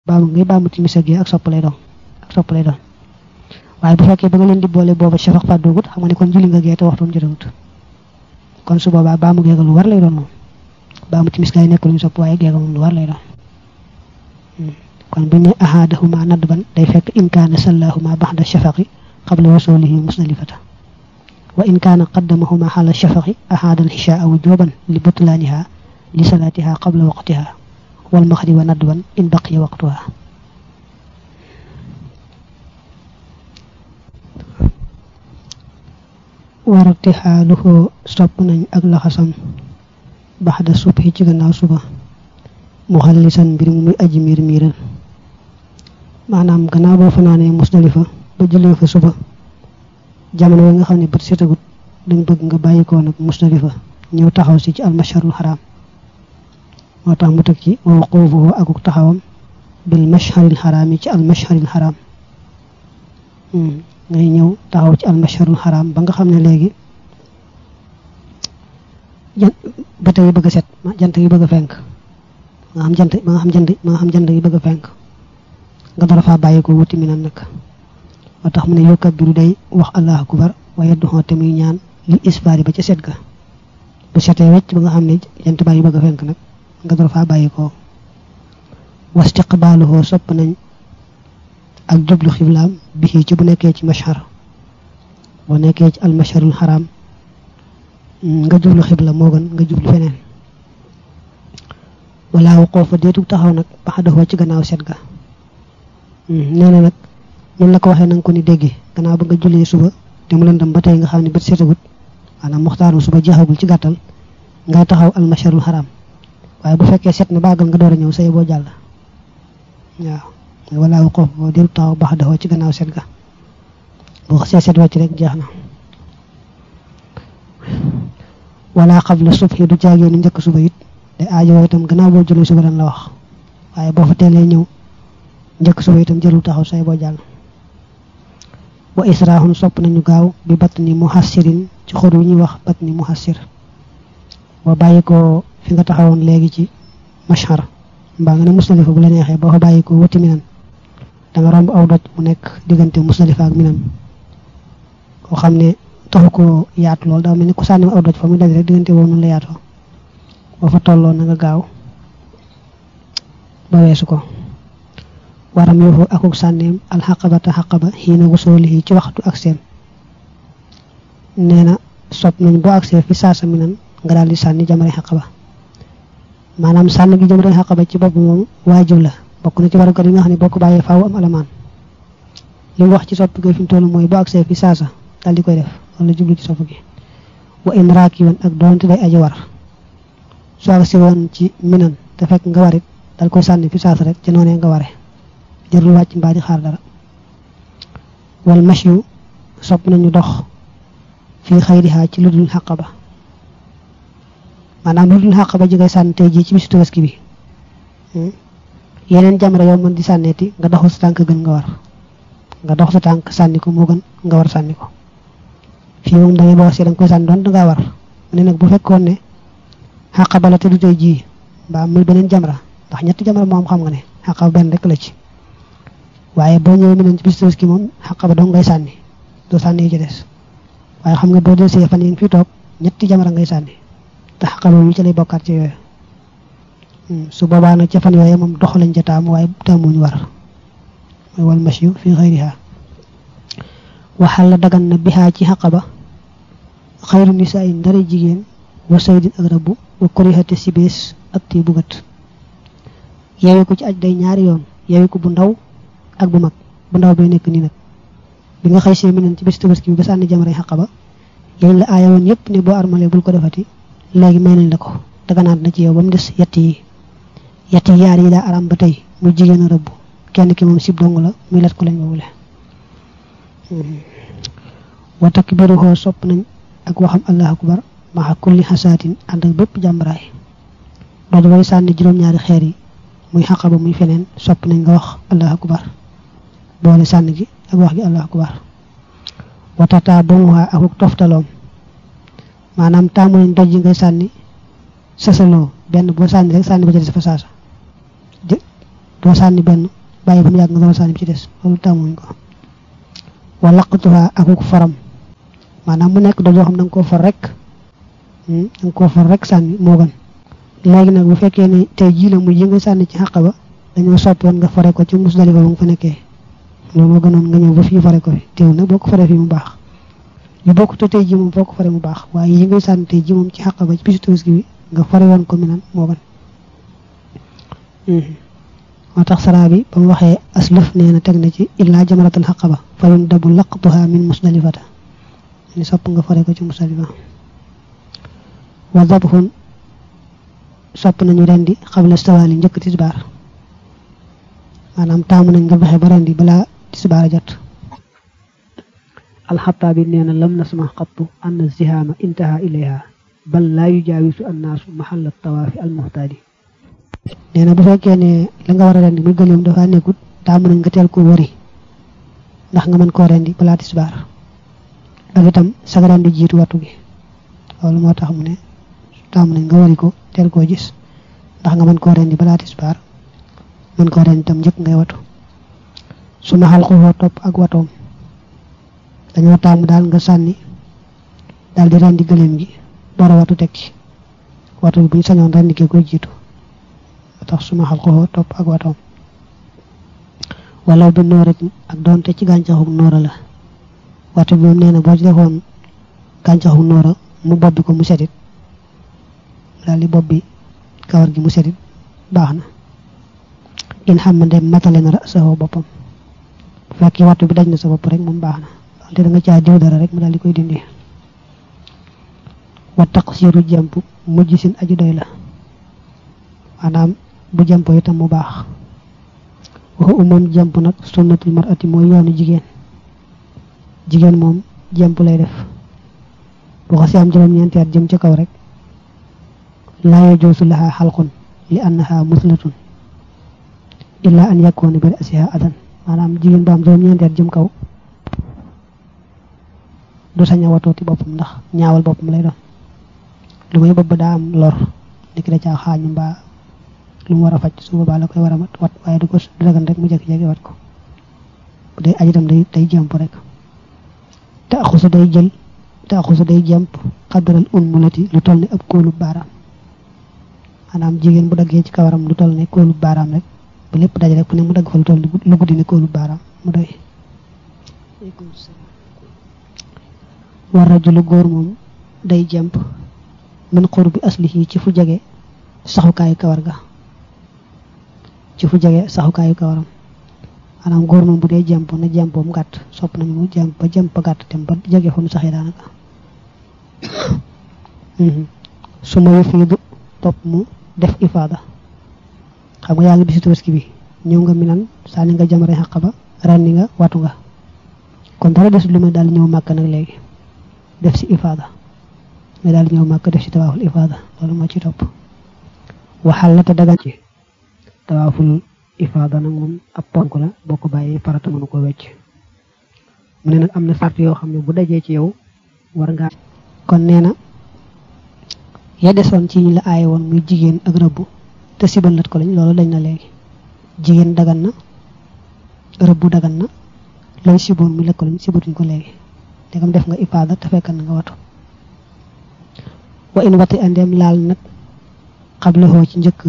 baamu ngay baamu timis ak ak sopp lay doon ak sopp lay doon waaye bu fekkee ba nga leen di boole booba shafaq fàddoogut xam nga ne kon julli nga gee te waxtum jotagut kon su boobaa baamu geega lu war lay doon moom baamu timis gaay nekk lu ñu sopp waaye geega moom lu war lay doon kon bu ne ahadahuma nadban day fekk in kaana sallahuma baxda shafaqi qabla wasulihi musdalifata wa in kaana qaddamahuma xala shafaqi ahada alxishaa wujuban li butlaaniha li salaatiha qabla waqtiha wal maxriba nadban in baqiya waqtuha wartixaaluhu sopp nañ ak laxasam baxda subhi ci gannaaw suba mu xallisan mbir mu muy aji miir miiral maanaam gannaaw boo fanaanee musdalifa ba jullee fa suba jamono yi nga xam ne bët setagut dañ bëgg nga bàyyi ko nag musdalifa ñëw taxaw si ci almasharul xaraam moo tax mu teg ci wa wuquufuhu akuk taxawam bil masharil xaraam yi ci almasharil xaraam ngay ñëw taxaw ci almasharul xaraam ba nga xam ne léegi jant bët yi bëgg a set jant yi bëgg a fenk nga xam jant ba nga xam jant ba nga xam jant yi bëgg a fenk nga dara faa bàyyi ko wuti mi nan nag moo tax mu ne yukabbiru day wax allahu akbar waaye doxoo te muy ñaan li isbaari ba ca set ga bu setee wecc ba nga xam ne jant baa yi bëgg a fenk nag nga dara faa bàyyi ko wastiqbaaluhu sopp nañ ak jublu xiblaam bi ci bu nekkee ci mashar boo nekkee ci almasharul xaraam nga jublu xibla moo gën nga jublu feneen wala waqoo fa deetu taxaw nag baxadahoo ci gannaaw set ga nee na nag ñun la ko waxee nanga ko ni déggee gannaaw ba nga jullee suba te mu lëndëm ba tey nga xam ne bët setagut maanaam muxtaaru suba jeexagul ci gàttal ngay taxaw almasharul xaraam waaye bu fekkee set na baagal nga door a ñëw say boo jàll waaw wala waqoo boo deetu taxaw baxadahoo ci gannaaw set ga boo xasee set wàcc rek jeex na wala qabla subhi du caagee ni njëkk suba it te aajo itam gannaaw boo jullee suba dañ la wax waaye boo fa teelee ñëw njëkk suba itam jërul taxaw say boo jàll wa israhun sopp nañu gaaw bi batt ni muhassirin ci xur wi ñuy wax batt ni muhassir boo bàyyi ko fi nga taxawoon léegi ci mashar mbaa nga ne musdalifa bu la neexee boo fa bàyyi ko wuti minan da nga romb aw doj mu nekk diggante musdalifa ak minan koo xam ne taxu ko yaatu lool daa mel ni ku sànni aw doj fa muy daj rek diggante boobu noonu la yaatoo boo fa tolloo na nga gaaw ba weesu ko waram yoofu akuk sànneem alxaqabata xaqaba xiina wusoolihi ci waxtu ak seem nee na sopp nañ boo agsee fi saasa mi nan nga daal di sànni jamare xaqaba maanaam sànni gi jamare xaqaba ci bopp moom waajib la bokk na ci warugar yi nga xam ne boo ko bàyyee faaw am alamaan li mu wax ci sopp gi fi mu toll mooy boo agsee fi saasa daal di koy def wala jublu ci sopp gi wa in raaki woon ak doonte day aji war soo agsi woon ci minan te fekk nga warit dal koy sànni fi saasa rek ci noonee nga ware jërul wàcc mbaa di xaar dara wal mashyu sopp nañu dox fii xayriha ci ludul xaqaba maanaam ludul xaqaba ji ngay sànni tey jii ci bisu tabaski bi yeneen jamra yow mën di sànneeti nga doxu sa tànk gën nga war nga dox sa tànk sànni ko moo gën nga war sànni ko fii moom da ngay boo see da nga koy sànni doon dangaa war mu ne nag bu fekkoon ne xaqaba la te du tey jii mbaa muy beneen jamra ndax ñetti jamra moom xam nga ne xaqaba benn rek la ci waaye boo ñëwee mu ne ci bis tabaski moom xaqaba dong ngay sànni doo sànni yi ci des waaye xam nga boo desee fan yi nga fi toog ñetti jamra ngay sànni te xaqaba yu ci lay bokkaat ci yooyu su boobaa nag ca fan yooyu moom dox lañ ca taamu waaye taamuñu war mooy wal mashyu fi xayriha waxal la dagan na bihaa ci xaqaba xayru nisaa yi ndara jigéen wa saydin ak rabbu wa korihate si bees ak tii bugat yeewe ko ci aj day ñaari yoon yeewe ko bu ndaw ak bu mag bu ndaw bay nekk nii nag bi nga xëy see minen ci bés tabaski bi ba sànni jamare xaqaba yéen la aaya woon yépp ne boo armalee bul ko defati léegi may nañ la ko daganaat na ci yow ba mu des yett yi yett yi yaar yi daa aram ba tey muy jigéen a rëbb kenn ki moom sib dong la muy lat ko lañ wowule wa takbiruhu sopp nañ ak waxam allahu akbar maxa kulli xasaatin ànd ak bépp jàmbaraay doj way sànni juróom-ñaari xeer yi muy xaqaba muy feneen sopp nañ nga wax allahu akbar boole sànni gi ak wax gi allahu akbar watata bamuwaa akuk toftaloom maanaam taamu nañ doj yi ngay sànni sasaloo benn boo sànni rek sànni ba ca des fa saasa doo sànni benn bàyyi ba mu yàgg nga doon sànni bi ci des loolu tàmmuñ ko wa laqtuha akuk faram maanaam mu nekk doo xam da nga koo for rek da nga koo for rek sànni moo gën léegi nag bu fekkee ne tey jii la muy yi nga sànni ci xàq ba dañoo soppi woon nga fare ko ci Musdalifa ba nga fa nekkee loolu moo gënoon nga ñëw ba fii fare ko fi teew nag boo ko faree fii mu baax yu bokk te tey jii moom boo ko faree mu baax waaye yi ngay sànni tey jii moom ci xàq ba ci bisu Tabaski bi nga fare woon ko mi nan moo gën moo tax saraa bi ba mu waxee aslëf nee na teg na ci illaa jamaratal xaqaba fa yun dabu laqtuha min musdalifata ni sopp nga fare ko ci musdalifa wa dabhun sopp nañu rendi xabla stawaali njëkk tisbaar maanaam taamu nañ nga fexe ba rendi balaa tisbaar a jot alxataabi nee na lam nasma xattu ann zihaama intaha ilayha bal laa yujaawisu annaasu maxalla tawaafi almuhtaadi nee na bu fekkee ne la nga war a rendi muy gëléem dafa nekkut taamu nañ nga teel ko wëri ndax nga mën koo rendi balaa tisbaar ak itam saga rendi jiitu wattu gi loolu moo tax mu ne taamu nañ nga wëri ko teel koo gis ndax nga mën koo rendi balaa tisbaar mën koo rendi itam njëkk ngay watu su ma xal xoo topp ak watoom dañoo taamu daal nga sànni daal di rendi gëléem gi door a watu teg ci watu bi bu ñu sañoon rendi kee koy jiitu tax suma xal ko topp ak watoom wala bi noorat ak doonte ci gàncaxu noora la watu bi moom nee na boo ci defoon gàncaxu noora mu bobbi ko mu setit daal di bobbi kawar gi mu setit baax na in xam ma dem matale na rasahu boppam bu fekkee watu bi daj na sa bopp rek moom baax na wante da nga caa diw dara rek mu daal di koy dindi wa taqsiru jàmp mujj sin aju doy la maanaam bu jàmpo itam mu baax waxu umoom jàmp nag sunnatul mar'ati mooy yoonu jigéen jigéen moom jàmp lay def bu xasee am juróom-ñeenti at jëm ca kaw rek laa yajoosu laha xalqun li annaha muslatun illa an yakuna bi rasiha adan maanaam jigéen bu am juróom-ñeenti at jëm kaw du sañ a watooti boppam ndax ñaawal boppam lay doon lu may bopp daa am lor niki da caa xaañu mbaa lu mu war a faj su boobaa la koy war a mat wat waaye du ko du dagan rek mu jékki-jékki wat ko bu dee aji tam day day jàmp rek te axusu day jël te axusu day jàmp xaddaral un mulati lu toll ne ab kóolu baaraam maanaam jigéen bu daggee ci kawaram lu toll ne kóolu baaraam rek ba lépp daj rek fu ne mu dagg fa lu toll lu guddi ne kóolu baaraam mu doy war rajulu góor moom day jàmp min xur bi aslihi ci fu jege saxukaayu kawar ga ci fu jege saxukaayu kawaram maanaam góor moom bu dee jàmp na jàmpoom gàtt sopp nañu mu jàmp ba jàmp ba gàtt tem ba jege fa mu saxee daanaka su ma yufiidu topp mu def ifaada xam nga yaa ngi bisi tabaski bi ñëw nga minan sànni nga jamare xaq ba rendi nga watu nga kon dara des lu may daal ñëw màkk nag léegi def si ifaada mais daal ñëw màkk def si tawaaful ifaada loolu moo ci topp waxal la te dagan ci tawaaful ifaada nag moom ab ponk la boo ko bàyyee farata mënu ko wecc mu ne nag am na sart yoo xam ne bu dajee ci yow war ngaa kon nee na ya desoon ci ñi la aaye woon muy jigéen ak rëbbu te sibalat ko lañ loolu dañ na léegi jigéen dagan na rëbbu dagan na looy siboon muy lekk lañ sibatuñ ko léegi dégam def nga ifaada te fekkan na nga watu wa in wati andeem laal nag xablahoo ci njëkk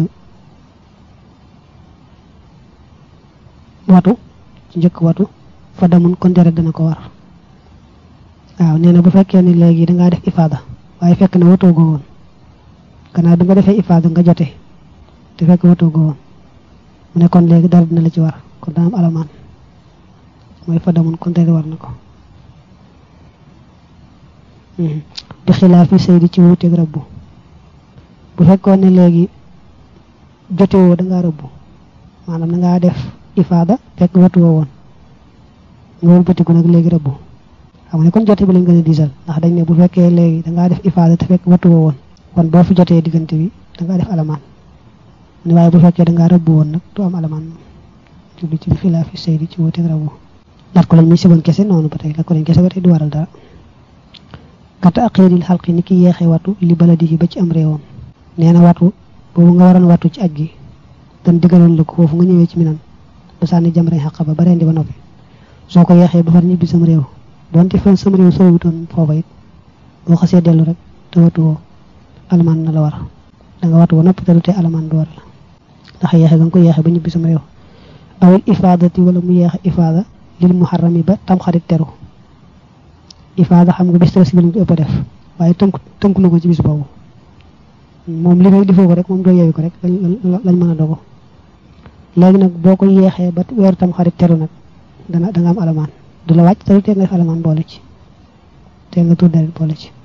watu ci njëkk watu fa damun kon deret dana ko war waaw nee na bu fekkee ne léegi dangaa def ifaada waaye fekk na watoo goo woon gannaaw bi nga defee ifaada nga jote te fekk watoo goo woon mu ne kon léegi dara dina la ci war kon dana am alamaan mooy fa damun kon deret war na ko di xilaafi saydi ci wuuteeg rabbu bu fekkoon ne léegi jotewoo da ngaa rëbbu maanaam da ngaa def ifaada fekk watuwoo woon nga wëlbatiku nag léegi rëbbu xam nga ne kon jote bi lañ gën a diisal ndax dañ ne bu fekkee léegi da ngaa def ifaada te fekk watuwoo woon kon boo fi jotee diggante bi da ngaa def alamaan ne waaye bu fekkee da ngaa rëbbu woon nag du am alamaan jubli ci xilaafi saydi ci wuuteeg rabbu lat ko lañ muy siboon kese noonu ba tey lat ko lañ kese ba tey du waral dara kata aqiril xalqi ni ki yeexe watu li baladihi ba ci am réewam nee na watu boobu nga waroon watu ci aj gi dan digaloon la ko foofu nga ñëwee ci minan ba sànni jamray xaq ba ba rendi ba noppi soo ko yeexee ba far ñibbi sam réew donte fan sam réew soo wutoon foofa it boo xasee dellu rek te watuwoo alamaan na la war da nga watu ba noppi te du tee alamaan du war la ndax yeexe ga nga ko yeexe ba ñibbi sam réew awil ifaadati wala mu yeexe ifaada lil muharrami ba tam xarit teru ifaada xam nga bis tabaski lañ ko ëpp a def waaye tënk tënku na ko ci bis boobu moom li rek defoo ko rek moom doo yeewi ko rek lañ mën a dogo léegi nag boo ko yeexee ba weeru tam xarit teru nag dana da nga am alamaan du la wàcc te tee nga def alamaan boole ci te nga tuur deret boole ci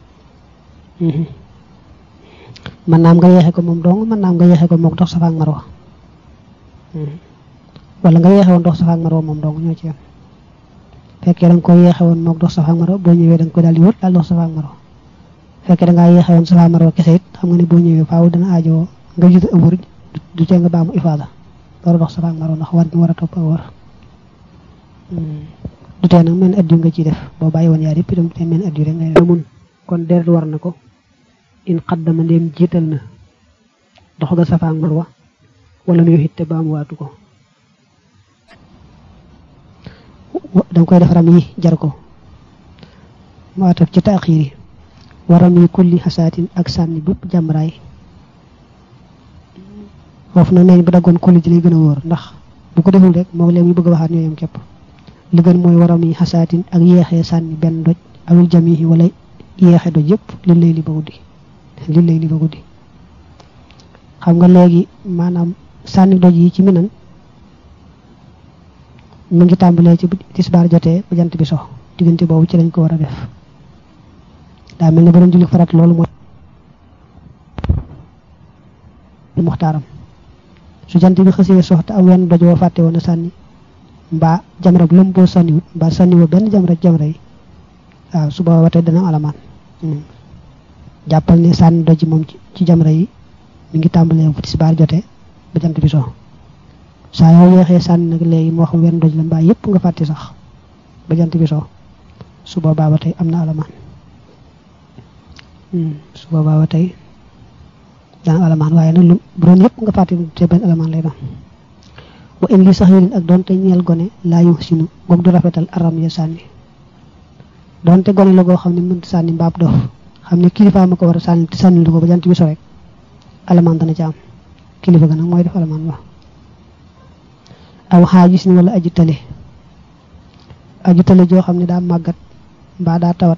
mën naam nga yeexe ko moom dong mën naam nga yeexe ko moom dox safa ak marwa wala nga yeexe woon dox safa ak marwa moom dong ñoo ci yam fekkee da nga ko yeexe woon moom dox safa ak marwa boo ñëwee da nga ko daal di wër daal dox safa ak marwa fekkee da ngaa yeexe woon safa ak marwa kese it xam nga ne boo ñëwee faaw dana aajoo nga jot a wër du tee nga baamu ifaada door a dox safa ak marwa ndax war ñu war a topp ak wër du tee nag mel addiyu nga ciy def boo bàyyi woon yaar yëpp itam te mel addiyu rek ngay def mun kon deret war na ko in xaddama ndéem jiital na dox ga safa ak marwa wala nuyu it te baamuwaatu ko danga koy def ram yi jar ko mu ataf ci taaxiir yi waram yi kulli xasaatin ak sànni bépp jàmbaraay foofu nag neeñ bu daggoon kulli ji lay gën a wóor ndax bu ko deful rek moo leen ñu bëgg a waxaat ñooyam képp li gën mooy waram yi xasaatin ak yeexee sànni benn doj awil jamihi wala yeexe doj yëpp li lay li ba guddi li lay li ba guddi xam nga léegi maanaam sànni doj yi ci minan mu ngi tàmbalee ci tisbaar jotee ba jant bi so diggante boobu ci lañ ko war a def daa mel ne ba doon julli farat loolu mooy muxtaaram su jant bi xësee sox te am wenn doj woo fàtte woon a sànni mbaa jamra bu lëm boo sànniwut mbaa sànniwoo benn jamra jamra yi waaw su booba tey dana am alamaan jàppal ne sànni doj moom ci jamra yi mi ngi tàmbalee bu tisbaar jotee ba jant bi so saa yoo yeexee sànni nag léegi moo xam wenn doj la mbaa yëpp nga fàtte sax ba jant bi so su boobaa ba tey am na alamaan su boobaa ba tey dana alamaan waaye nag lu bu doon yëpp nga fàtte te benn alamaan lay doon wa in li sax yéen ak doonte ñeel gone laa yu sinu goog du rafetal aram ya sànni doonte gone la goo xam ne mënut sànni mbaab dof xam ne kilifa ma ko war a sànni te sànni lu ko ba jant bi so rek alamaan dana ci am kilifa ga nag mooy def alamaan ba aw xaajis ni wala aju tale aju tale joo xam ne daa màggat mbaa daa tawat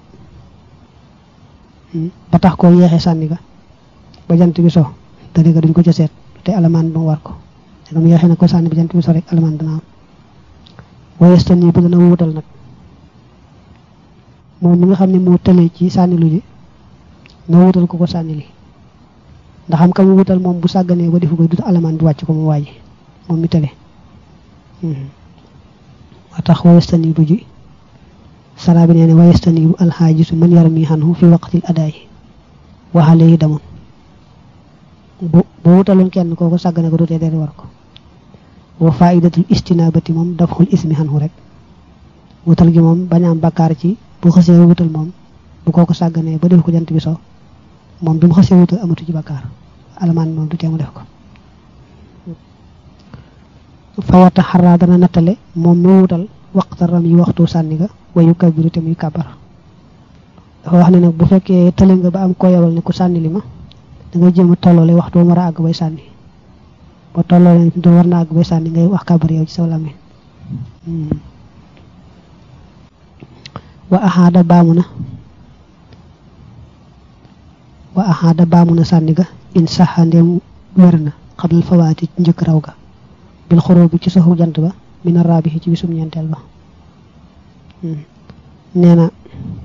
ba tax koo yeexee sànni ga ba jant bi so tale ga duñ ko ca seet te alamaan ba mu war ko te mu yeexee na ko sànni ba jant bi so rek alamaan dana am wayestan yi bi dana wutal nag moom mi nga xam ne moo tëlee ci sànni lu ji na wutal ko ko sànni li ndax xam ka mu wutal moom bu sàgganee ba defu ko du alamaan bi wàcc ko mu waaji moom mi tële wa tax wayestani bu ji saraa bi nee ne wayestani bu alxaajisu man yarmi xanhu fi waqtil adaay waxale yi damoon bu bu wutaloon kenn kooku sàggane ko dutee dee war ko wa faidatul istinabati moom dafxul ismi xanhu rek wutal gi moom bañ am bakkaar ci bu xasee wutal moom bu kooku sàgganee ba def ko jant bi so moom bi mu xasee wutal amatu ci bakkaar alamaan moom du tee mu def ko fawata xaraa dana nattale moom mi wutal waxta ram yi waxtu sànni ga wayu kabiru te muy kabar dafa wax ne nag bu fekkee tële nga ba am ko yebal ne ku sànni li ma da ngay jéem a tolloole waxtu war a àgg bay sànni ba tolloole do war na àgg bay sànni ngay wax kabar yow ci sa làmmiñ wa axaada baamu na wa axaada baamu na sànni ga in saxa ndeem wér na xablal fawaati njëkk raw ga bil xoroo bi ci soxu jant ba mina raabi ci bisum ñeenteel ba nee na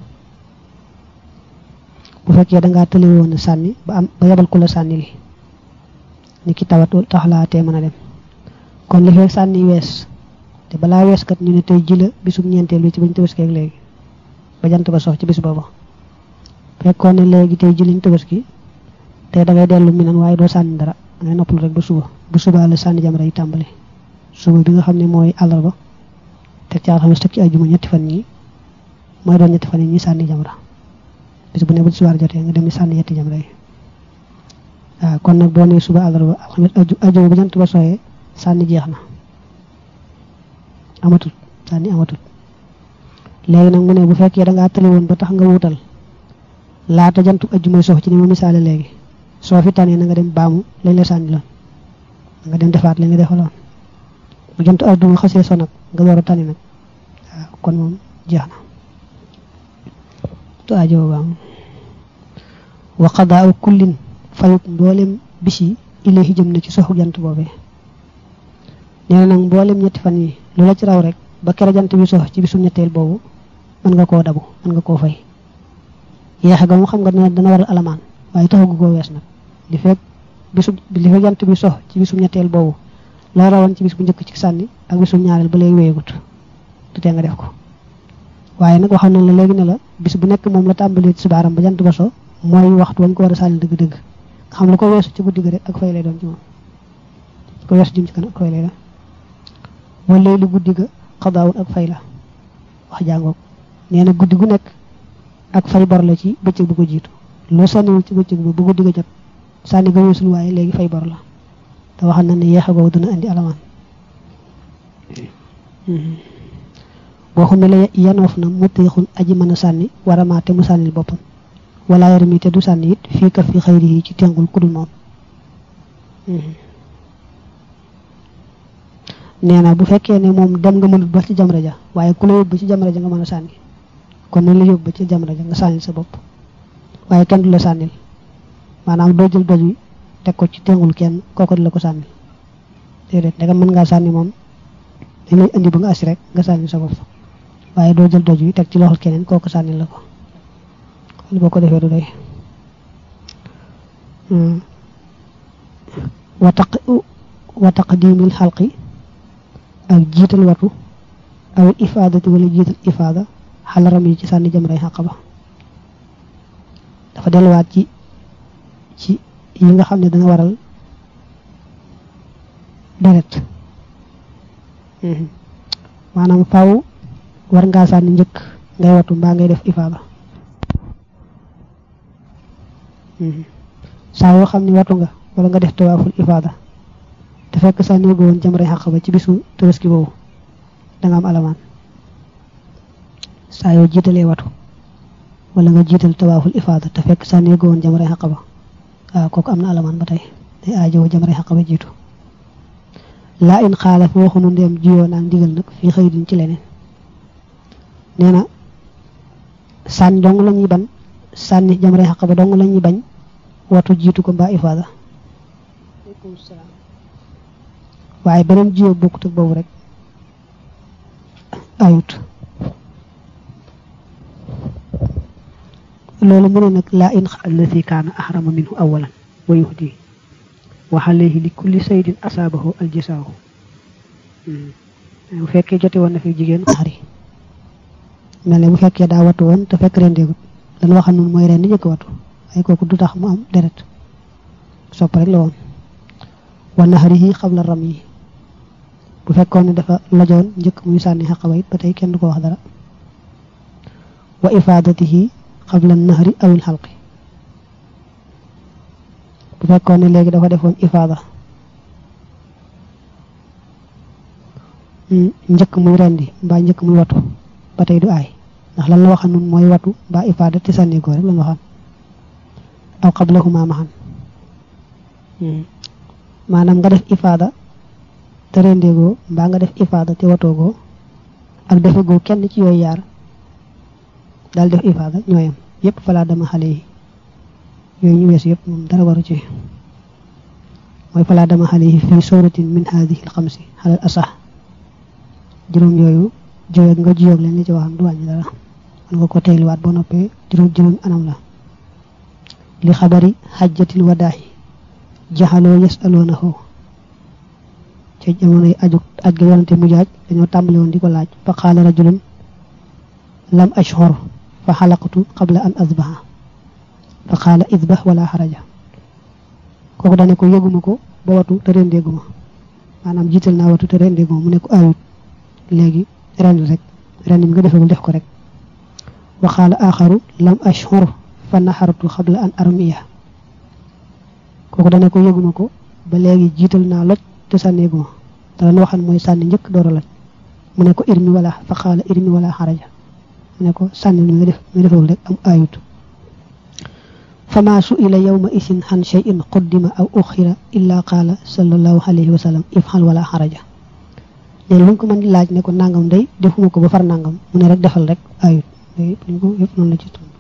bu fekkee dangaa tële woon sànni ba am ba yebal ku la sànni li ni ki tawat tax laa tee mën a dem kon li fekk sànni wees te balaa wees kat ñu ne tey ji la bisum ñeenteel bi ci bañ tabaski ak léegi ba jant ba sox ci bis booba fekkoon ne léegi tey ji liñ tabaski te da ngay dellu minan waaye doo sànni dara ngay noppalu rek ba suba bu subaa la sànni jamra yi tàmbali suba bi nga xam ne mooy àllarba teg ci alxames teg ci ajjuma ñetti fan yi mooy doon ñetti fan yi ñuy sànni jamra bis bu ne bu subaar jotee nga dem ni sànni yetti jamra yi waaw kon nag boo nee suba àllarba alxames ajuma ba jant ba soyee sànni jeex na amatul sànni amatul léegi nag mu ne bu fekkee da ngaa tëli woon ba tax nga wutal laata jantu ajjumay sox ci ni ma misaale léegi soo fi tànnee na nga dem baamu lañ la sànni loon nga dem defaat la nga defaloon bu jantu ajjuma xasee so nag nga door a tànni nag waaw kon moom jeex na tu ajo baamu wa qadaa kullin fayuk mboolem bis yi ilayhi jëm na ci soxu jant boobee nee na nag mboolem ñetti fan yi lu la ci raw rek ba kere jant bi sox ci bisu ñetteel boobu mën nga koo dabu mën nga koo fay yeexe ga mu xam nga dana dana waral alamaan waaye taxagu koo wees nag li fekk bisu li fekk jant bi sox ci bisu ñetteel boobu la rawoon ci bis bu njëkk ci sànni ak bisu ñaareel ba léegi wéyegut du tee nga def ko waaye nag waxoon nañ la léegi ne la bis bu nekk moom la tàmbalee ci subaaram ba jant ba so mooy waxtu wañ ko war a sànni dëgg-dëgg nga xam lu ko weesu ci guddi ga rek ak fay lay doon ci moom ko weesu jëm ci kan ak fay lay doon wala lu guddi ga xadaawul ak fay la wax jàngoog nee na guddi gu nekk ak fay bor la ci bëccëg bu ko jiitu loo sànniwul ci bëccëg ba bu guddi ga jot sànni ga weesul waaye léegi fay bor la te waxal na ne yeexa googu dana andi alamaan boo xam ne la yanoof na mu téexul aji mën a sànni waramaate mu sànnil boppam wala yarmi te du sànni it fii ka fi xayri yi ci tengul kudul moom nee na bu fekkee ne moom dem nga mënut ba ci jamra ja waaye ku la yóbbu ci jamra ja nga mën a sànni kon nañ la yóbbu ci jamra ja nga sànnil sa bopp waaye kenn du la sànnil maanaam doo jël doj wi teg ko ci tengul kenn kooku di la ko sànni déedéet ndegam mën ngaa sànni moom dañ lay indi ba nga asi rek nga sànni sa bopp waaye doo jël doj wi teg ci loxol keneen kooku sànni la ko li boo ko defee du doy wa taq wa taqdimil xalqi ak jiital watu aw ifaadati wala jiital ifaada xalaram yi ci sànni jamray xaq ba dafa delluwaat ci ci yi nga xam ne dana waral deret maanaam faw war ngaa sànni njëkk ngay watu mbaa ngay def ifaada saa yoo xam ne watu nga wala nga def tawaaful ifaada te fekk sànni go woon jamray xaq ba ci bisu tabaski boobu danga am alamaan saa yoo jiitalee watu wala nga jiital tawaaful ifaada te fekk sànni go woon jamray xaq ba waaw kooku am na alamaan ba tey day aajowoo jamray xaq ba jiitu laa in xaala fi waxunu ndeem jiyoo naag ndigal nag fii xëy din ci leneen nee na sànni dong la ñuy ban sànni jamray xaq ba dong la ñuy bañ watu jiitu ko mbaa ifaada waaye beneen jiyoo bokkut ak boobu rek ayut loolu mu ne nag laa in allati kaana ahrama minhu awalan wa yuhdi wa alayhi li kulli saydin asaabahu aljisaahu bu fekkee jote woon na fi jigéen xari mel ne bu fekkee daa watu woon te fekk rendeegut lan waxam noonu mooy ren di njëkk watu waaye kooku du tax mu am deret sopp rek la woon wa naxarihi xabla ram yi bu fekkoon ne dafa lajoon njëkk muy sànni xaqaba it ba tey kenn du ko wax dara wa ifaadatihi xabla naxari awil xalqi bu fekkoon ne léegi dafa defoon ifaada njëkk muy rendi mbaa njëkk muy watu ba tey du aay ndax lan la waxan nun mooy watu mbaa ifaada te sànni ko rek lan waxan aw qablahuma maxan maanaam nga def ifaada te rendeegoo mbaa nga def ifaada te watoogoo ak defegoo kenn ci yooyu yaar daal def ifaada ñooyam yépp falaa dama xale yi yooyu ñu weesu yépp moom dara waru ci mooy falaa dama xale yi fii suratin min hadihi alxamsi xalal asax juróom yooyu jiyoog nga jiyoog leen li ci waxam du wàññi dara man nga ko teeliwaat ba noppee juróom juróom anam la li xabari xajjatil wadaahi jaxaloo yasaloonahu ca jamonoy aju aj ga yonante mu jaaj dañoo tàmbale woon di ko laaj fa qaala rajulun lam ashhur fa xalaqtu qabla an asbaha fa qaala isbah wala xaraja kooku dane ko yëguma ko ba watu te rendeeguma maanaam jiital naa watu te rendeeguma mu ne ko ayut léegi ren rek ren mi nga defagul def ko rek wa qaala axaru lam ashhur fa naxartu qabla an armiya kooku dane ko yëguma ko ba léegi jiital naa loj te sànneeguma te lan waxan mooy sànni njëkk door a loj mu ne ko irmi wala fa xaala irmi wala xaraja mu ne ko sànni mi nga def mi defewul rek am ayut fama su'ila yawma isin han shay'in quddima aw ukhira illa qala sallallahu alayhi wa sallam ifhal wala xaraja léegi luñ ko mën di laaj ne ko nangam day defuma ko ba far nangam mu ne rek defal rek ayut luñ ko yëpp noonu la ci tund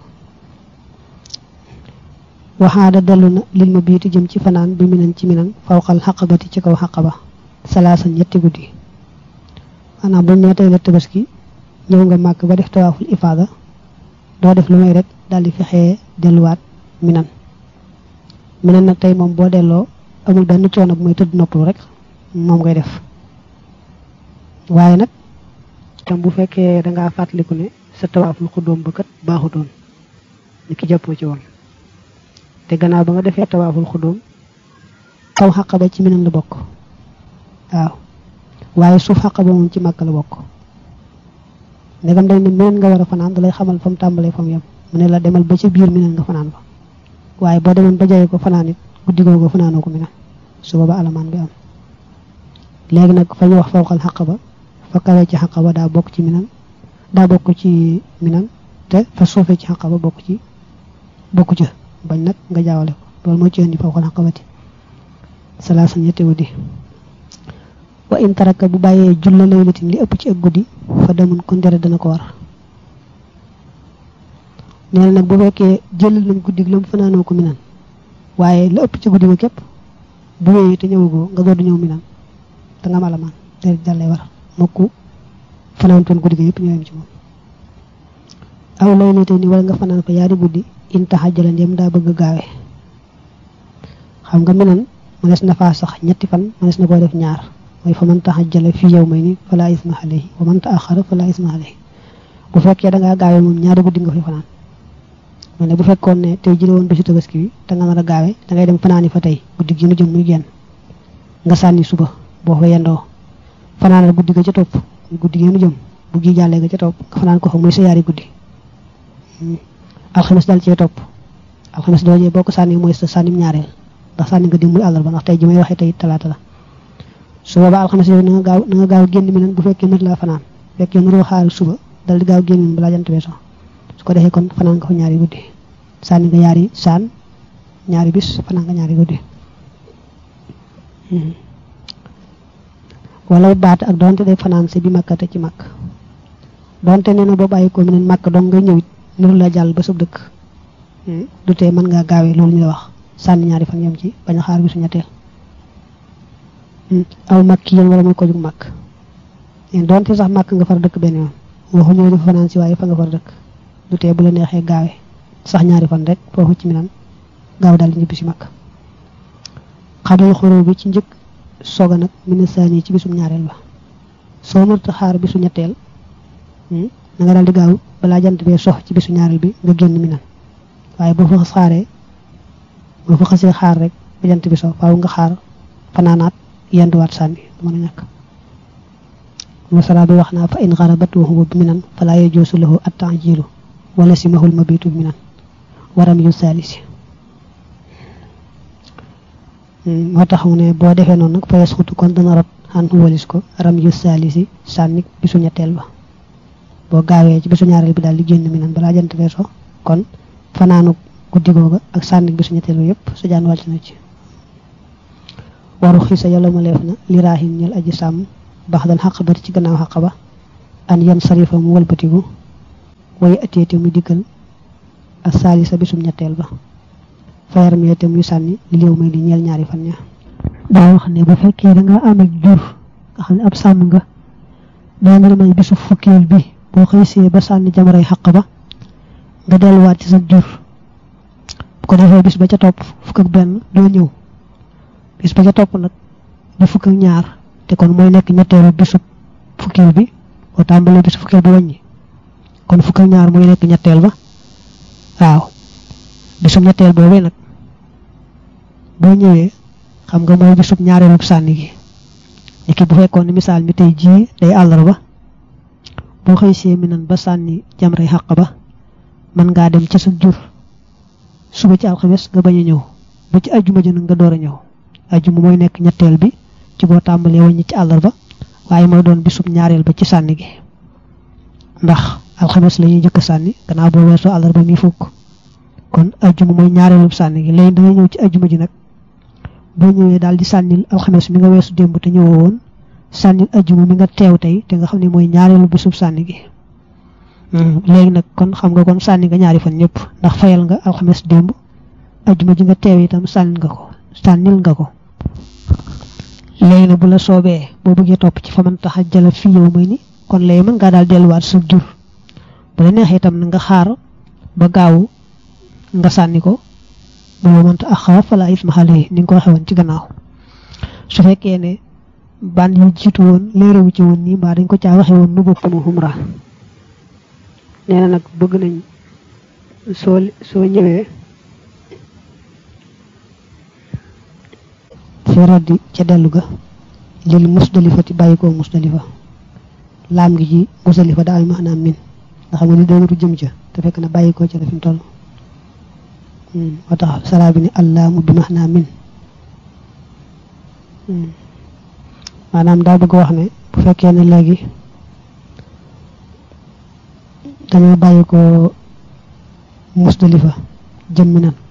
waxaada dellu na lil ma biiti jëm ci fanaan bi minan ci minan fawqal xaqabati ci kaw xaqaba salaasa ñetti guddi maanaam buñ nee tey la tabaski ñëw nga màkk ba def tawaaful ifaada doo def lu may rek daal di fexee delluwaat minan minan nag tey moom boo delloo amul benn coono bu may tëdd noppalu rek moom ngay def waaye nag tam bu fekkee dangaa fàttaliku ne sa tawaaful xuddoom ba kat baaxutoon ni ki jàppoo ci woon te gannaaw ba nga defee tawaaful xuddoom kaw xàq ba ci minan la bokk waaw waaye suuf xàq ba moom ci màkk la bokk ndegam dañ ne minan nga war a fanaan da lay xamal fa mu tàmbalee fa mu yem mu ne la demal ba ci biir minan nga fanaan fa waaye boo demoon ba jaye ko fanaan it guddi googu fanaanoo ko minan su booba alamaan bi am léegi nag fa ñu wax fawqal xàq ba fa kawee ci xàq ba daa bokk ci minan daa bokk ci minan te fa suufee ci xàq ba bokk ci bokku ca bañ nag nga jaawale ko loolu moo ci indi fawqal xaqabati salaasa ñetti guddi wa in taraka bu bàyyee julla laylatin li ëpp ci ak guddi fa demun kon dere dana ko war nee na nag bu fekkee jëlal nañ guddi la mu fanaanoo ko minan waaye la ëpp ci guddi ga képp bu wéyee te ñëwagoo nga door di ñëw minan da nga malamaan dere dal lay war mokku fanaantoon guddi ga yëpp ñëwem ci moom aw laylatin wala nga fanaan fa yaari guddi in taxajjala ndem daa bëgg gaawe xam nga minan mënees na faa sax ñetti fan mënees na koo def ñaar mooy fa man taxajjala fi yow may ni fala isma alayhi wa man taaxara fala isma alayhi bu fekkee da ngaa gaawe moom ñaari guddi nga fi fanaan mu ne bu fekkoon ne tey jële woon bésu tabaski bi te nga nar a gaawe da ngay dem fanaani fa tey guddi gi nu jëm muy genn nga sànni suba boo fa yendoo fanaanal guddi ga ca topp guddi gi nu jëm bu gi jàllee ga ca topp nga fanaan ko fa muy sa yaari guddi alxames dal cee topp alxames doojee boo ko sànni mooy sa sànnim ñaareel ndax sànni nga démbul àllarba ndax tey ji may waxee tey talaata la su boobaa alxames yooyu na nga gaaw na nga gaaw génn mi nan bu fekkee nit laa fanaan fekkee nuroo xaar suba dal di gaaw génn mi balaa jant bee so su ko defee kon fanaan nga fa ñaari guddi sànni nga ñaari saan ñaari bis fanaan nga ñaari guddi wala baat ak donte day fanaan si bi makka te ci makk donte nee na boo bàyyi ko mi nen makk dong nga ñëwit niru la jàll ba sab dëkk du tee mën ngaa gaawee loolu ñu la wax sànni ñaari fan yem ci bañ a xaar bisu ñetteel aw makk yéen wala muy ko jug makk donte sax makk nga far dëkk benn yoon waxu ñëw dafa fanaan si waaye fa nga far dëkk du tee bu la neexee gaawee sax ñaari fan rek foofu ci minan gaaw daal di ñibbi si makk xamal xoro bi ci njëkk soga nag mina saani ci bisum ñaareel ba soo mënta xaar bisu ñetteel na nga daal di gaaw balaa jant bee sox ci bisu ñaareel bi nga génn minan waaye boo fa xaaree boo fa xasee xaar rek ba jant bi sox faaw nga xaar fanaanaat yenduwaat sànni du mën a ñàkk masala bi wax naa fa in xarabat wa huwa bi minan falaa yajuusu lahu at-ta'jiilu wala simahul mabitu bi minan waram yu saalisi moo tax mu ne boo defee noonu nag fa yasxutu kon dana rot xan walis ko ram yu saalisi sànni bisu ñetteel ba boo gaawee ci bisu ñaareel bi daal di génn minan balaa jant bee so kon fanaanu guddi googa ak sànni bisu ñetteel ba yépp su jaan wàcc na ci waru xiisa yàlla ma leef na li raahin ñel aji sàmm baax dal xaq bati ci gannaaw xaq ba an yan sarifa mu walbatiku way ateete mu dikkal ak saalisa bisum ñetteel ba fayar meete muy sànni li léew may di ñeel ñaari fan ña daa wax ne bu fekkee da nga am ak jur nga xam ne ab sàmm nga daa nga may bisu fukkeel bi boo xëysee ba sànni jamaray xaq ba nga delluwaat ci sa jur bu ko defee bis ba ca topp fukk ak benn doo ñëw bis ba ca topp nag di fukk ak ñaar te kon mooy nekk ñetteelu bisu fukkeel bi boo tàmbalee bisu fukkeel bi wàññi kon fukk ak ñaar mooy nekk ñetteel ba waaw bisum ñetteel boobee nag boo ñëwee xam nga mooy bisub ñaareelu sànni gi niki bu fekkoon ne misaal mi tey jii day àllarba boo xëy see mi nan ba sànni jamray xàq ba mën ngaa dem ca sa jur suba ci alxames nga bañ a ñëw ba ci ajjuma ji nag nga door a ñëw ajjuma mooy nekk ñetteel bi ci boo tàmbalee wàññi ci àllarba waaye mooy doon bisub ñaareel ba ci sànni gi ndax alxames la ñuy jëkk sànni gannaaw boo weesoo àllarba mi fukk kon ajjuma mooy ñaareelub sànni gi léegi dangay ñëw ci ajjuma ji nag boo ñëwee daal di sànnil alxames mi nga weesu démb te ñëwoo woon sànnil ajjuma mi nga teew tey te nga xam ne mooy ñaareelu bisub sànni gi léegi nag kon xam nga kon sànni nga ñaari fan ñëpp ndax fayal nga alxames démb ajjuma ji nga teew itam sànnil nga ko sànnil nga ko léegi nag bu la soobee boo bëggee topp ci fa man tax a jala fi yow may ni kon léegi mën ngaa daal delluwaat sa jur bu la neexee itam na nga xaar ba gaawu nga sànni ko booba mënta ak xaaf fala isma xale ni nga ko waxee woon ci gannaaw su fekkee ne ban yi jiitu woon léerewu ci woon nii mbaa dañ ko caa waxee woon nu bokk mu xumra nee na nag bëgg nañ soo soo ñëwee fi raddi ca dellu ga lil musdalifati bàyyi koo musdalifa laam gi ci musdalifa daa am maanaam min nga xam nga ni doonatu jëm ca te fekk na bàyyi koo ca la fi mu toll moo tax saraa bi ne allaamu bi max naa min maanaam daa bëgg wax ne bu fekkee ne léegi dañoo bàyyi ko musdalifa jëm mi nan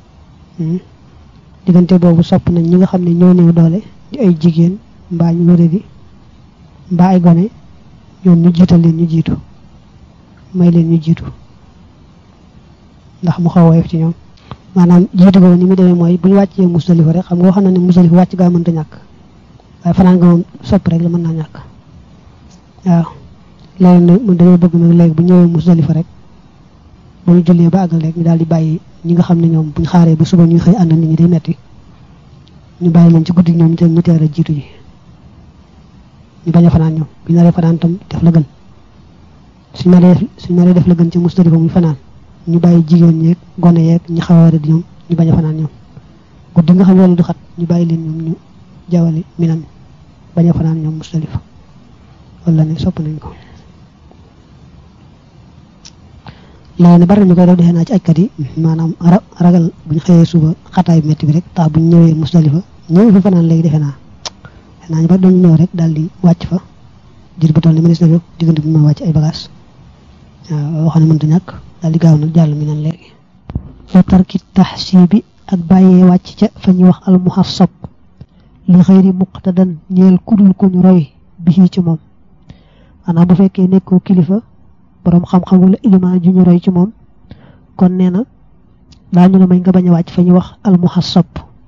diggante boobu sopp nañ ñi nga xam ne ñoo néew doole di ay jigéen mbaa ñu wëre di mbaa ay gone ñoom ñu jiital leen ñu jiitu may leen ñu jiitu ndax mu xaw woyof ci ñoom maanaam jiitu ko ni mu demee mooy bu ñu wàccee musdalifa rek xam nga wax na ne musdalifa wàcc gaa mënta ñàkk waaye fanaan nga moom sopp rek la mën naa ñàkk waaw léegi nag mu dañoo bëgg nag léegi bu ñëwee musdalifa rek bu ñu jullee ba àggal rek ñu daal di bàyyi ñi nga xam ne ñoom buñ xaaree ba suba ñuy xëy ànd nit ñi day metti ñu bàyyi leen ci guddi ñoom ñu ñu teel a jiitu ji ñu bañ a fanaan ñoom bu ñu naree fanaan tam def la gën suñ naree suñ naree def la gën ci musdalifa muy fanaan ñu bàyyi jigéen ñeeg gone yeeg ñi xaw a di ñoom ñu bañ a fanaan ñoom guddi nga xam ne du xat ñu bàyyi leen ñoom ñu jawali minan bañ a fanaan ñoom musdalifa wala ne sopp nañ ko léegi ne bari ñu koy def defee naa ci ajkat yi maanaam ragal buñ xëyee suba xataay metti bi rek tax buñ ñëwee musdalifa ñëw fi fanaan léegi defe naa defe naa ñu bari dañu ñëw rek daal di wàcc fa jër bu toll ni mënees na fi diggante bi ma wàcc ay bagage waaw waxam ne mënta ñàkk daal di gaaw nag jàll mi nan léegi wa tarki taxsibi ak bàyyee wàcc ca fa ñuy wax al muhassab li xëyri muqtadan ñeel kudul ku ñu roy bi ci moom maanaam bu fekkee nekkoo kilifa borom xam-xam wala ilimaan ju ñu roy ci moom kon nee na daañu la may nga bañ a wàcc fa ñuy wax al muhassab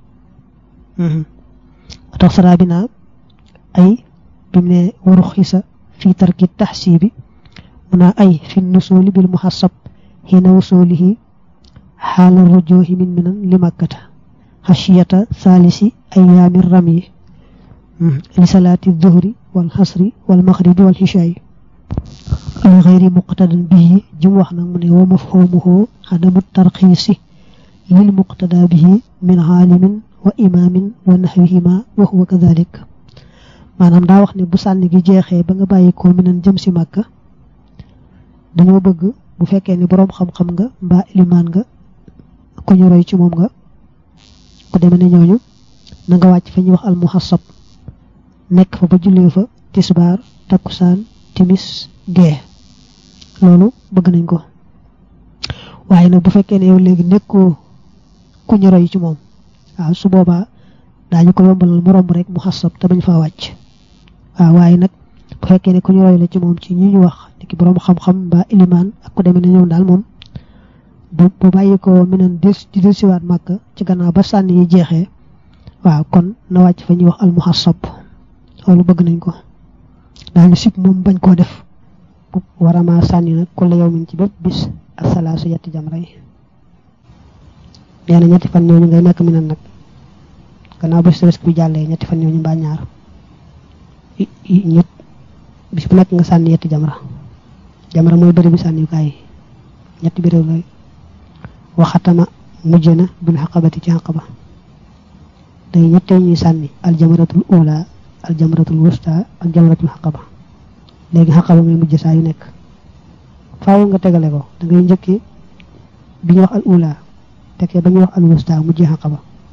tax saraa bi naa ay bi mu ne waru xisa fi tarki taxsibi mu naa ay fi nusuuli bil muhassab xiina wusuulihi xaala rujuhi min minan li makkata xashiyata saalisi ayaami ramyi li salaati duhri wal xasri wal maxribi wal xishaayi li xayri muqtadan bihi jim wax nag mu ne wa mafhumuhu adamu tarxiisi lil muqtada bihi min xaalimin wa imaamin wa naxwihima wa huwa kadalik maanaam daa wax ne bu sànni gi jeexee ba nga bàyyi ko minan jëm si màkka dañoo bëgg bu fekkee ne boroom xam-xam nga mbaa ilimaan nga ku ñu roy ci moom nga ku demee ne ñooñu na nga wàcc fa ñuy wax almuhassab nekk fa ba jullee fa tisbaar takkusaan timis gee loolu bëgg nañ ko waaye nag bu fekkee ne yow léegi nekkoo ku ñu roy ci moom waaw su boobaa daañu ko yombalal mu romb rek muhassab te bañ faa wàcc waaw waaye nag bu fekkee ne ku ñu roy la ci moom ci ñi ñu wax ki borom xam-xam mbaa ilimaan ak ku demee ne ñoom daal moom bu bu bàyyi ko meneen des di del siwaat màkk ci gannaaw ba sànni yi jeexee waaw kon na wàcc fa ñuy wax almuhassab loolu bëgg nañ ko daañu sib moom bañ koo def bu warama sànni nag ku la yow min ci bépp bis ak salaasu yetti jamra yi nee na ñetti fan ñooñu ngay nekk meneen nag gannaaw ba stress bi jàllee ñetti fan ñooñu mbaa ñaar ñett bis bu nekk nga sànni yetti jamra jamra mooy bëri bi sànniyukaay yi ñetti béréw lay waxatama mujj na bil xaqabati ci xaqaba day ñettee ñuy sànni aljamratul ula aljamratul wusta ak jamratul xaqaba léegi xaqaba ngay mujj saa yu nekk faaw nga tegale ko da ngay njëkkee bi ñuy wax al ula tekkee ba ñuy wax al wusta mujjee xaqaba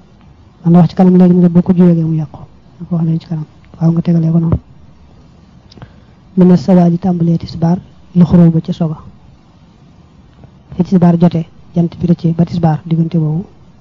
man wax ci kanam léegi ne boo ko juwee mu yàqu na ko wax leen ci kanam waaw nga tegalee ko noonu mën na sawaal yi tàmbalee tisbaar lu xuroo ba ca soga fi tisbaar jotee jant bi rëccee ba tisbaar diggante boobu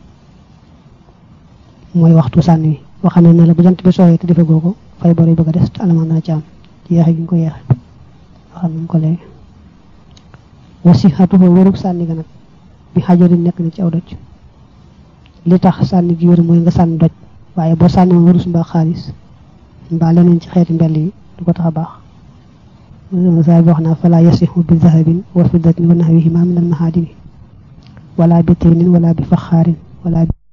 mooy waxtu sànni wi waxam ne la bu jant bi sooyee te defagoo ko fay bor yi bëgg a des te alamaan dana ci am ci yeexe gi nga ko yeexe waxam nañ ko léegi wasi xatu ko wérug sànni ga nag bi xajarin nekk na ci aw doj li tax sànni gi wér mooy nga sànni doj waaye boo sànni woon wurus mbaa xaalis mbaa leneen ci xeeti mbell yi du ko tax a baax saa bi wax naa fala yasixu bi zahabin wa fiddatin wa nahwihima min al mahadini wala bi tinin wala bi faxaarin wala